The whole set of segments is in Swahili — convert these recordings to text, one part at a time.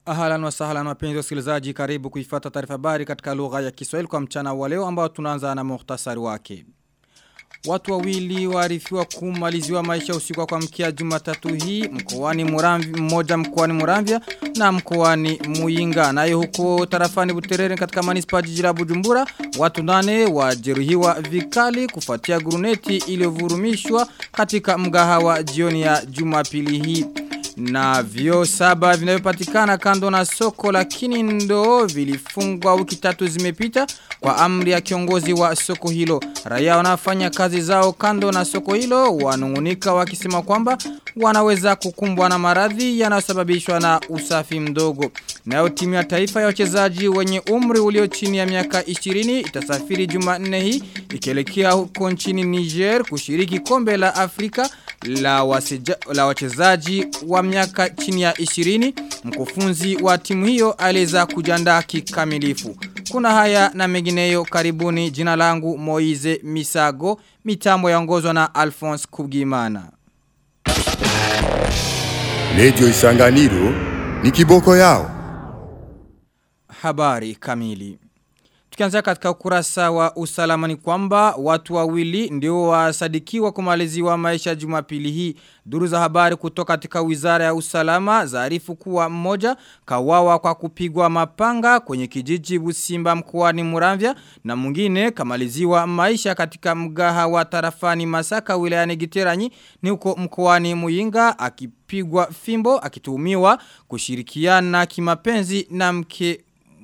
Ahalan wa sahalan wapenzi wasikilizaji karibu kuifata taarifa habari katika lugha ya Kiswahili kwa mchana wa leo ambao tunaanza na muhtasari wake. Watu wawili waarifiwa kumaliziwa maisha usiku kwa mkia Jumatatu hii mkoani Murambi mmoja mkoani Muramvya na mkoani Muyinga nayo huko tarafani Buterere katika manispa jiji la Bujumbura watu nane wajeruhiwa vikali kufuatia guruneti iliyovurumishwa katika mgahawa jioni ya Jumapili hii na vyo saba vinavyopatikana kando na soko lakini ndo vilifungwa wiki tatu zimepita kwa amri ya kiongozi wa soko hilo. Raia wanafanya kazi zao kando na soko hilo wanungunika wakisema kwamba wanaweza kukumbwa na maradhi yanayosababishwa na usafi mdogo. Nayo timu ya taifa ya wachezaji wenye umri ulio chini ya miaka 20 itasafiri Jumanne hii ikielekea huko nchini Niger kushiriki kombe la Afrika la, waseja, la wachezaji wa miaka chini ya 20 mkufunzi wa timu hiyo aliweza kujiandaa kikamilifu. Kuna haya na mengineyo karibuni jina langu Moize Misago mitambo yaongozwa na Alphonse Kubgimana. Radio Isanganiro ni kiboko yao. Habari kamili. Tukianzia katika ukurasa wa usalama ni kwamba watu wawili ndio wasadikiwa kumaliziwa maisha jumapili hii. Duru za habari kutoka katika wizara ya usalama zaarifu kuwa mmoja kawawa kwa kupigwa mapanga kwenye kijiji Busimba mkoani Muramvya na mwingine kamaliziwa maisha katika mgaha wa tarafani Masaka wilayani Giteranyi ni huko mkoani Muyinga akipigwa fimbo akituhumiwa kushirikiana kimapenzi na mke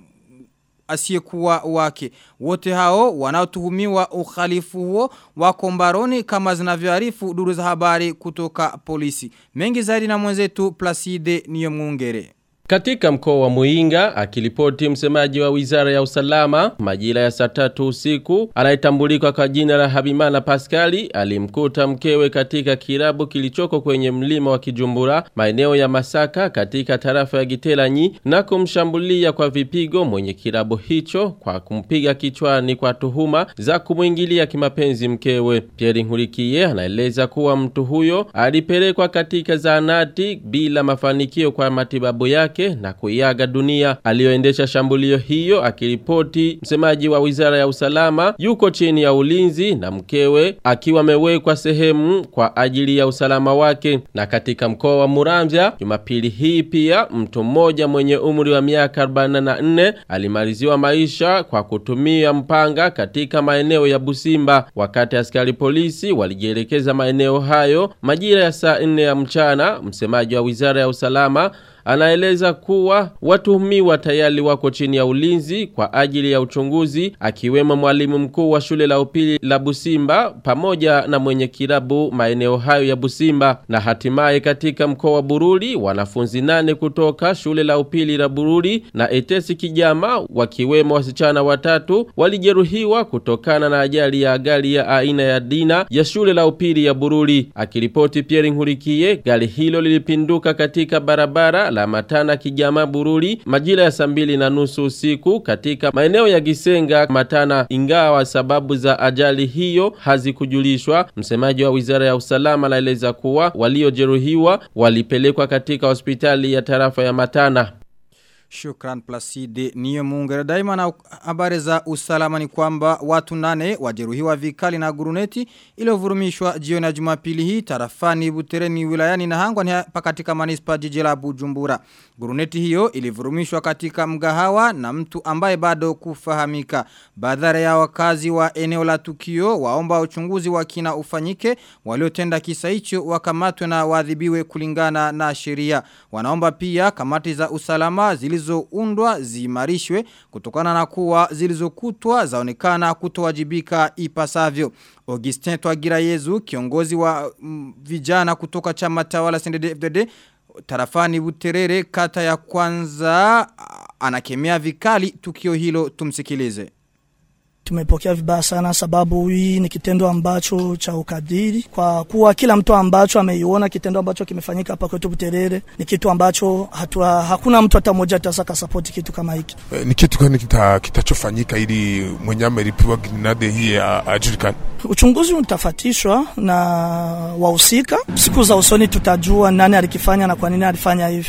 asiyekuwa wake. Wote hao wanaotuhumiwa ukhalifu huo wako mbaroni kama zinavyoarifu duru za habari kutoka polisi. Mengi zaidi na mwenzetu Placide Niyomungere. Katika mkoa wa Muinga, akilipoti msemaji wa wizara ya usalama, majira ya saa tatu usiku, anayetambulika kwa jina la Habimana Paskali, alimkuta mkewe katika kirabu kilichoko kwenye mlima wa Kijumbura, maeneo ya Masaka katika tarafa ya Giteranyi, na kumshambulia kwa vipigo mwenye kirabu hicho kwa kumpiga kichwani kwa tuhuma za kumwingilia kimapenzi mkewe. Pierre Nkurikiye anaeleza kuwa mtu huyo alipelekwa katika zahanati bila mafanikio kwa matibabu yake yake na kuiaga dunia. Aliyoendesha shambulio hiyo akiripoti msemaji wa wizara ya usalama yuko chini ya ulinzi na mkewe akiwa amewekwa sehemu kwa ajili ya usalama wake. Na katika mkoa wa Muramvya Jumapili hii pia mtu mmoja mwenye umri wa miaka 44 alimaliziwa maisha kwa kutumia mpanga katika maeneo ya Busimba wakati askari polisi walijielekeza maeneo hayo majira ya saa 4 ya mchana. Msemaji wa wizara ya usalama anaeleza kuwa watuhumiwa tayari wako chini ya ulinzi kwa ajili ya uchunguzi akiwemo mwalimu mkuu wa shule la upili la Busimba pamoja na mwenye kirabu maeneo hayo ya Busimba na hatimaye katika mkoa wa Bururi wanafunzi nane kutoka shule la upili la Bururi na Etesi Kijama wakiwemo wasichana watatu walijeruhiwa kutokana na ajali ya gari ya aina ya Dina ya shule la upili ya Bururi akiripoti Pierre Nkurikiye gari hilo lilipinduka katika barabara la Matana Kijama Bururi majira ya saa mbili na nusu usiku katika maeneo ya Gisenga Matana, ingawa sababu za ajali hiyo hazikujulishwa. Msemaji wa wizara ya usalama anaeleza kuwa waliojeruhiwa walipelekwa katika hospitali ya tarafa ya Matana. Shukran Placide niyo muungere daima na habari za usalama ni kwamba watu nane wajeruhiwa vikali na guruneti iliyovurumishwa jioni ya Jumapili hii tarafani Butereni wilayani na hangwa ni hapa katika manispa jiji la Bujumbura. Guruneti hiyo ilivurumishwa katika mgahawa na mtu ambaye bado kufahamika. Badhara ya wakazi wa eneo la tukio waomba uchunguzi wa kina ufanyike waliotenda kisa hicho wakamatwe na waadhibiwe kulingana na sheria. Wanaomba pia kamati za usalama zilizo zilizoundwa zimarishwe kutokana na kuwa zilizokutwa zaonekana kutowajibika ipasavyo. Augustin Twagira Yezu kiongozi wa mm, vijana kutoka chama tawala CNDD-FDD tarafani Buterere kata ya kwanza anakemea vikali tukio hilo tumsikilize. Tumepokea vibaya sana sababu hii ni kitendo ambacho cha ukadiri, kwa kuwa kila mtu ambacho ameiona kitendo ambacho kimefanyika hapa kwetu Buterere ni kitu ambacho hatua, hakuna mtu hata mmoja ataweza kasapoti kitu kama hiki. E, ni kitu gani kita, kitachofanyika ili mwenye ameripiwa grenade hii ajulikane? Uchunguzi utafatishwa na wahusika. Siku za usoni tutajua nani alikifanya na kwa nini alifanya hivi.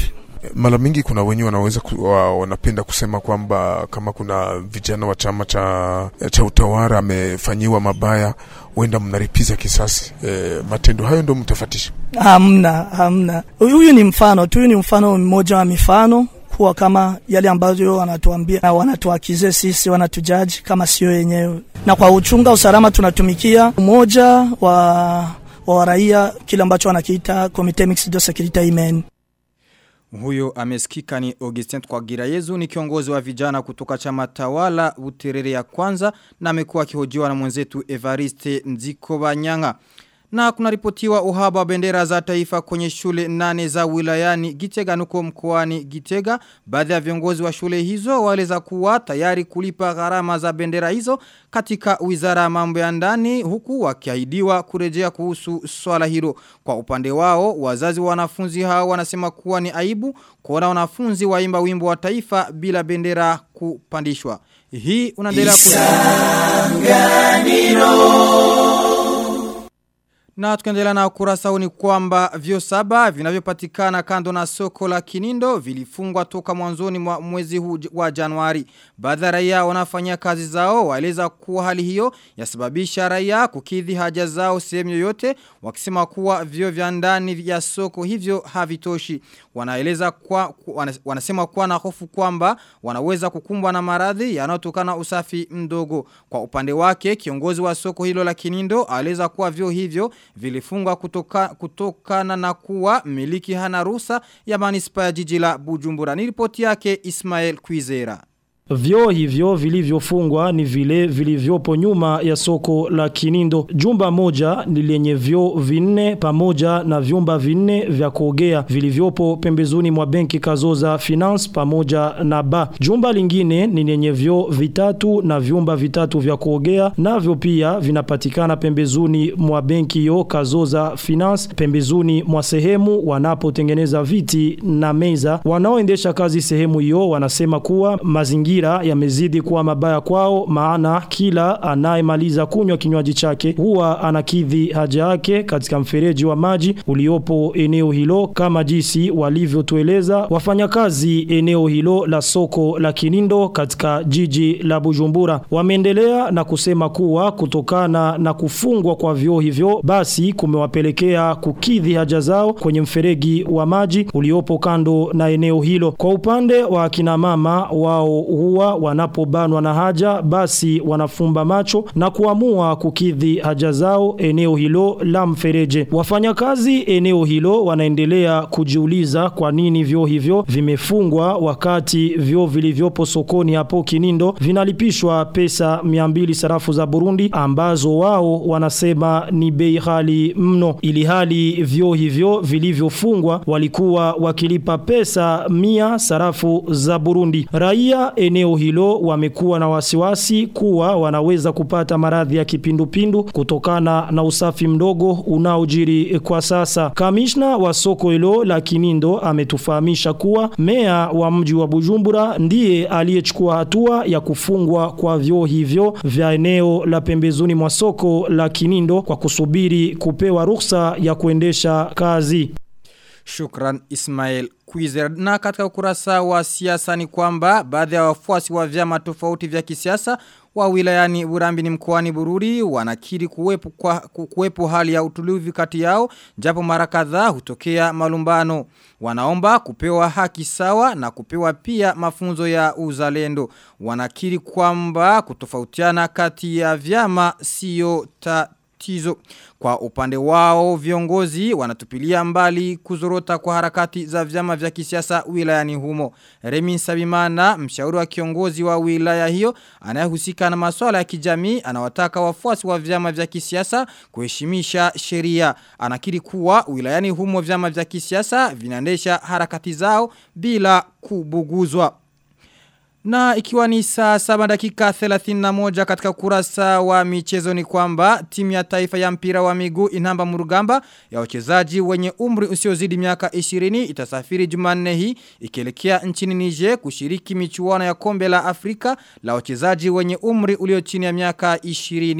Mara mingi kuna wenye wanaweza ku, wa, wanapenda kusema kwamba kama kuna vijana wa chama cha, cha utawala amefanyiwa mabaya, huenda mnaripiza kisasi. E, matendo hayo ndo mtafatisha? Hamna, hamna. Huyu ni mfano tu, huyu ni mfano mmoja wa mifano kuwa kama yale ambayo wanatuambia na wanatuakize sisi, wanatujaji kama sio yenyewe. Na kwa uchunga usalama tunatumikia umoja wa wa raia, kile ambacho wanakiita Comite Mixed de Securite Imen. Huyo amesikika ni Augustin Twagira Yezu ni kiongozi wa vijana kutoka chama tawala Buterere ya kwanza na amekuwa akihojiwa na mwenzetu Evariste Nziko Banyanga. Na kunaripotiwa uhaba wa bendera za taifa kwenye shule nane za wilayani Gitega nuko mkoani Gitega. Baadhi ya viongozi wa shule hizo waeleza kuwa tayari kulipa gharama za bendera hizo katika wizara ya mambo ya ndani huku wakiahidiwa kurejea kuhusu swala hilo. Kwa upande wao, wazazi wa wanafunzi hao wanasema kuwa ni aibu kuona wanafunzi waimba wimbo wa taifa bila bendera kupandishwa. Hii unaendelea Na tukiendelea na ukurasa huu ni kwamba vyo saba vinavyopatikana kando na soko la Kinindo vilifungwa toka mwanzoni mwa mwezi huu wa Januari. Baadhi ya raia wanafanya kazi zao waeleza kuwa hali hiyo yasababisha raia kukidhi haja zao sehemu yoyote wakisema kuwa vyo vya ndani ya soko hivyo havitoshi. Wanaeleza kwa wanasema kuwa na hofu kwamba wanaweza kukumbwa na maradhi yanayotokana usafi mdogo. Kwa upande wake kiongozi wa soko hilo la Kinindo aeleza kuwa vyo hivyo vilifungwa kutoka, kutokana na kuwa miliki hana ruhusa ya manispa ya jiji la Bujumbura. Ni ripoti yake Ismail Kwizera. Vyo hivyo vilivyofungwa ni vile vilivyopo nyuma ya soko la Kinindo. Jumba moja ni lenye vyo vinne pamoja na vyumba vinne vya kuogea vilivyopo pembezoni mwa benki Kazoza Finance pamoja na ba. Jumba lingine ni lenye vyo vitatu na vyumba vitatu vya kuogea navyo pia vinapatikana pembezoni mwa benki yo Kazoza Finance pembezoni mwa sehemu wanapotengeneza viti na meza. Wanaoendesha kazi sehemu hiyo wanasema kuwa mazingira mazingira yamezidi kuwa mabaya kwao maana kila anayemaliza kunywa kinywaji chake huwa anakidhi haja yake katika mfereji wa maji uliopo eneo hilo kama jinsi walivyotueleza wafanyakazi eneo hilo la soko la Kinindo katika jiji la Bujumbura wameendelea na kusema kuwa kutokana na kufungwa kwa vyoo hivyo basi kumewapelekea kukidhi haja zao kwenye mferegi wa maji uliopo kando na eneo hilo kwa upande wa kina mama wao huwa wanapobanwa na haja basi wanafumba macho na kuamua kukidhi haja zao eneo hilo la mfereje. Wafanyakazi eneo hilo wanaendelea kujiuliza kwa nini vyo hivyo vimefungwa wakati vyo vilivyopo sokoni hapo Kinindo vinalipishwa pesa 200 sarafu za Burundi ambazo wao wanasema ni bei ghali mno ili hali vyo hivyo vilivyofungwa walikuwa wakilipa pesa 100 sarafu za Burundi. Raia eneo hilo wamekuwa na wasiwasi kuwa wanaweza kupata maradhi ya kipindupindu kutokana na usafi mdogo unaojiri kwa sasa. Kamishna wa soko hilo la Kinindo ametufahamisha kuwa mea wa mji wa Bujumbura ndiye aliyechukua hatua ya kufungwa kwa vyoo hivyo vya eneo la pembezoni mwa soko la Kinindo kwa kusubiri kupewa ruhusa ya kuendesha kazi. Shukran Ismail Kwizer. Na katika ukurasa wa siasa ni kwamba baadhi ya wafuasi wa vyama tofauti vya kisiasa wa wilayani Burambi ni mkoani Bururi wanakiri kuwepo, kwa, kuwepo hali ya utulivu kati yao japo mara kadhaa hutokea malumbano. Wanaomba kupewa haki sawa na kupewa pia mafunzo ya uzalendo. Wanakiri kwamba kutofautiana kati ya vyama sio tatizo tatizo. Kwa upande wao viongozi wanatupilia mbali kuzorota kwa harakati za vyama vya kisiasa wilayani humo. Remin Sabimana, mshauri wa kiongozi wa wilaya hiyo, anayehusika na masuala ya kijamii, anawataka wafuasi wa vyama vya kisiasa kuheshimisha sheria. Anakiri kuwa wilayani humo vyama vya kisiasa vinaendesha harakati zao bila kubuguzwa. Na ikiwa ni saa 7 dakika 31 katika kurasa wa michezo ni kwamba timu ya taifa ya mpira wa miguu inamba murugamba ya wachezaji wenye umri usiozidi miaka 20 itasafiri Jumanne hii ikielekea nchini Niger kushiriki michuano ya kombe la Afrika la wachezaji wenye umri ulio chini ya miaka 20.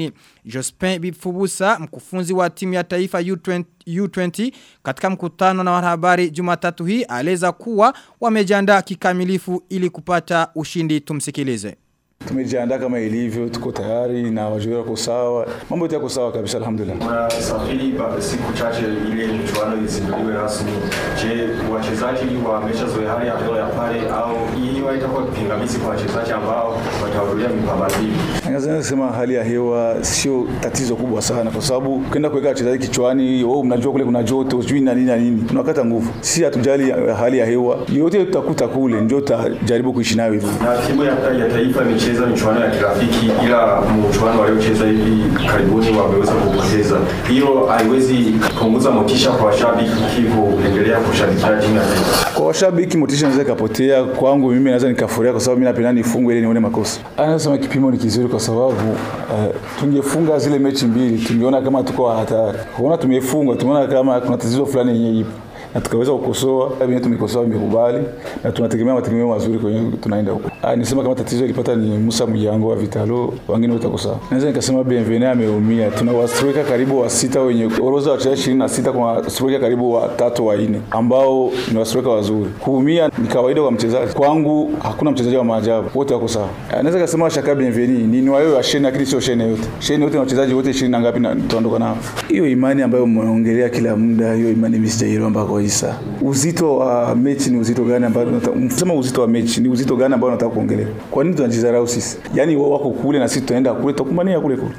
Jospin Bifubusa, mkufunzi wa timu ya taifa U20, U20 katika mkutano na wanahabari Jumatatu hii aleza kuwa wamejiandaa kikamilifu ili kupata ushindi tumsikilize. Tumejiandaa kama ilivyo, tuko tayari na wachezaji wako sawa, mambo yote yako sawa kabisa, alhamdulillah. Unasafiri siku chache ili michuano izinduliwe rasmi. Je, wachezaji wameshazoea hali ya hewa ya pale au hii itakuwa pingamizi kwa wachezaji ambao watahudhuria mipambano hii? Naweza kusema hali ya hewa sio tatizo kubwa sana, kwa sababu ukienda kuweka wachezaji kichwani, oh, mnajua kule kuna joto, sijui na nini na nini, tunakata nguvu. Si hatujali hali ya hewa yote, tutakuta kule, ndio tutajaribu kuishi nayo hivyo. Na timu ya, ya taifa imecheza michuano ya kirafiki, ila mchuano waliocheza hivi karibuni wameweza kupoteza. Hiyo haiwezi kupunguza motisha kwa washabiki kuendelea kushabikia timu ya taifa. Kwa washabiki motisha inaweza ikapotea. Kwangu mimi naweza nikafurahia kwa sababu mimi napenda nifungwe ili nione makosa. Anasema kipimo ni kizuri kwa sababu uh, tungefunga zile mechi mbili, tungeona kama tuko hatari. Kuona tumefunga, tumeona kama kuna tatizo fulani yenye ipo na tukaweza kukosoa vile tumekosoa, imekubali na tunategemea mategemeo mazuri kwenye tunaenda huko. Ah, nisema kama tatizo ilipata ni Musa Mujango wa Vitalo, wengine wote wako sawa. Naweza nikasema Bienvenue ameumia. Tuna wastrika karibu wa sita wenye orodha ya wachezaji 26 kwa wastrika karibu wa tatu wa nne ambao ni wastrika wazuri. Kuumia ni kawaida kwa mchezaji. Kwangu hakuna mchezaji wa maajabu, wote wako sawa. Ah, naweza kusema Shaka Bienvenue ni ni wao wa sheni, lakini sio sheni yote. Sheni yote na wachezaji wote 20 na ngapi na tuondoka nao. Hiyo imani ambayo mnaongelea kila muda, hiyo imani mimi sijaelewa mpaka kabisa. Uzito wa mechi ni uzito gani ambao tunasema uzito wa mechi ni uzito gani ambao nataka kuongelea? Kwa nini tunajidharau sisi? Yaani wao wako kule na sisi tunaenda kule, tutakumbania kule kule.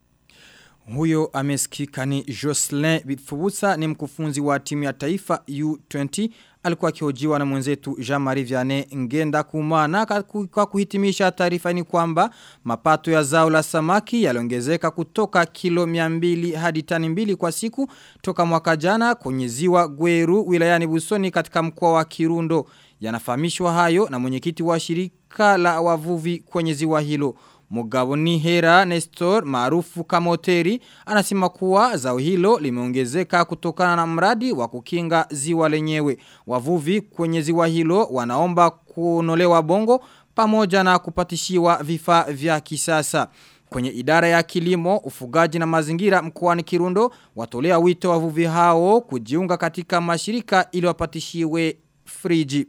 Huyo amesikika ni Jocelyn Bitfubusa ni mkufunzi wa timu ya taifa U20 alikuwa akihojiwa na mwenzetu Jean-Marie Vianney Ngenda Kumana kwa kuhitimisha taarifa ni kwamba mapato ya zao la samaki yaliongezeka kutoka kilo 200 hadi tani mbili kwa siku toka mwaka jana kwenye ziwa Gweru wilayani Busoni katika mkoa wa Kirundo yanafahamishwa hayo na mwenyekiti wa shirika la wavuvi kwenye ziwa hilo Mugabo ni Hera Nestor maarufu kama hoteri anasema kuwa zao hilo limeongezeka kutokana na mradi wa kukinga ziwa lenyewe. Wavuvi kwenye ziwa hilo wanaomba kunolewa bongo pamoja na kupatishiwa vifaa vya kisasa. Kwenye idara ya kilimo, ufugaji na mazingira mkoani Kirundo watolea wito wavuvi hao kujiunga katika mashirika ili wapatishiwe friji.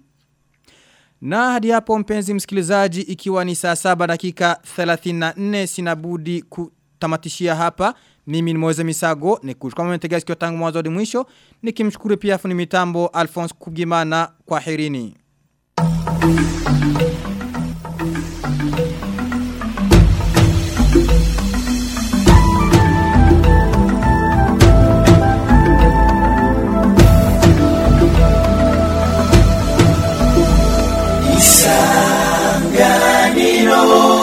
Na hadi hapo mpenzi msikilizaji ikiwa ni saa saba dakika 34 sinabudi kutamatishia hapa. Mimi ni Moze Misago ni kuchukua mwentegea sikio tangu mwanzo hadi mwisho. Nikimshukuru pia fundi mitambo Alphonse Kubgimana kwa herini. Isanganiro